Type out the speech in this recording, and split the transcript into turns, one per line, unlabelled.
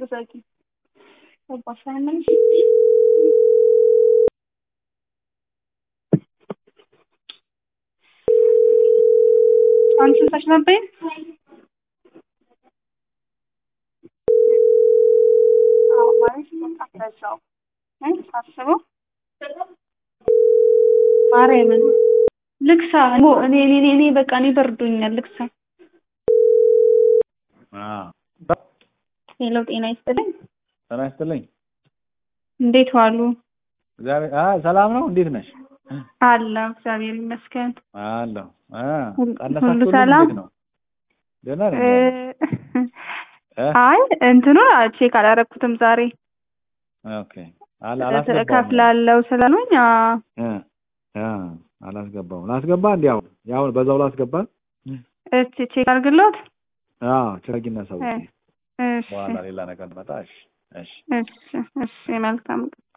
ዘጊ ገባሽ አይመልሽ አንቺ ሰሽ ነበር አዎ ማለት በቃ በዛው እ ሳስበው ማርያምን ልክሳ እኔ እኔ እኔ እኔ በቃ እኔ በርዶኛል ልክሳ ሄሎ ጤና ይስጥልኝ
ጤና ይስጥልኝ።
እንዴት ዋሉ
እግዚአብሔር አ ሰላም ነው። እንዴት ነሽ?
አለሁ እግዚአብሔር ይመስገን
አለሁ። አ
ሁሉ
ቀነሳችሁልኝ?
ሰላም?
እንዴት ነው? ደህና ነኝ።
እ
እ
አይ እንትኑን ቼክ አላረኩትም ዛሬ
ኦኬ አላ አላስገባውም።
እከፍላለሁ ስላሉኝ አዎ
እ አ አላስገባውም። ላስገባ እንዲያው ያው በዛው ላስገባ።
እስቲ ቼክ አድርግሎት
አዎ ቸርጊና ሰው
እ እሺ
በኋላ ሌላ ነገር መጣ። እሺ እሺ
እሺ እሺ መልካም